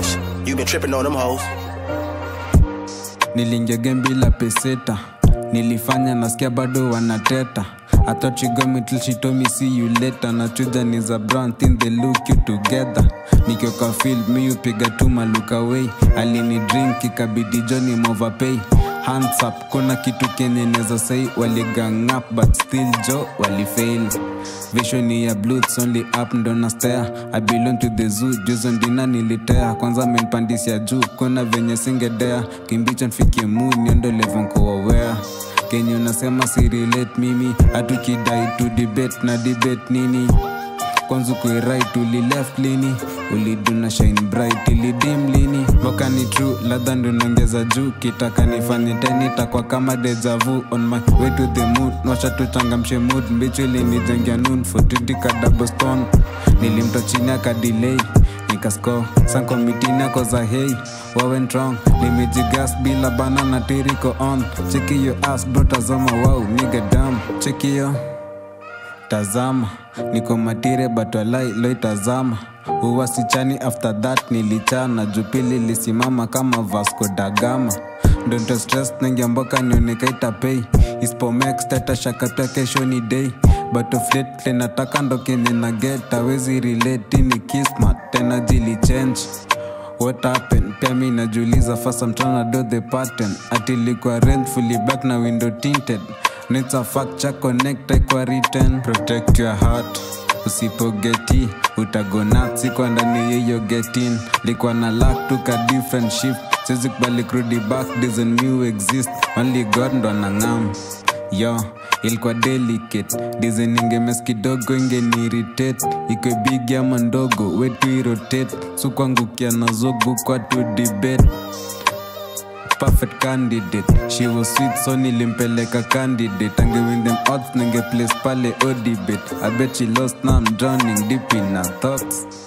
cash. You been tripping on them hoes. niliingia game bila peseta nilifanya nasikia bado wanateta I thought she got me till she told me see you later nachuja ni za brown thin they look you together nikioka field mi upiga tu maluka away alini drink ikabidi joni movapay hands up kuna kitu kenye neza say waligang up but still jo walifail vision ya blues only up ndo na stare i belong to the zoo juzo ndina nilitea kwanza menpandisia juu kuna venye singedea kimbicho nfikie mu niondo levonkoawea kenye unasema si relate mimi hatukidai tu debate na debate nini kwanza kuirit ulileft lini uliduna shine bright ilidim lini boka ni true ladha ndo naongeza juu kitaka nifanye teni takwa kama dejavu on my way to the mood nwasha tuchangamshe mood mbicho ilinijengia noon fotitika double stone nilimta chini akadilei nikasko sankomitini ako za hei wawent wrong nimejigas bila bana na tiriko on chekiyo as bro tazama wow niga dam chekiyo tazama niko matire batwalai loitazama uwasichani after that nilichana jupili lisimama kama vasco dagama ndonto stress nengiamboka nionekaitapei ispomex tatashakapya kesho ni day batoflet linataka ndo kenye na get awezi relate ni kismat tena jili change what happened pia mi najiuliza fast I'm tryna do the pattern atilikuwa rent fully back na window tinted Needs a facture connect kwa written protect your heart usipogeti utagonat sikwa ndani yeyo getin likwa na lak tuka different shift siwezi kubali kurudi back doesn't new exist only god ndo anang'am yo ilikuwa delicate dizeningemes kidogo ingeniiritate ikwe bigi ama ndogo wetu irotate sukwangukia nazogu kwa tu debate perfect candidate she was sweet so nilimpeleka candidate angewin them odds ninge place pale o debate i bet she lost now i'm drowning deep in her thoughts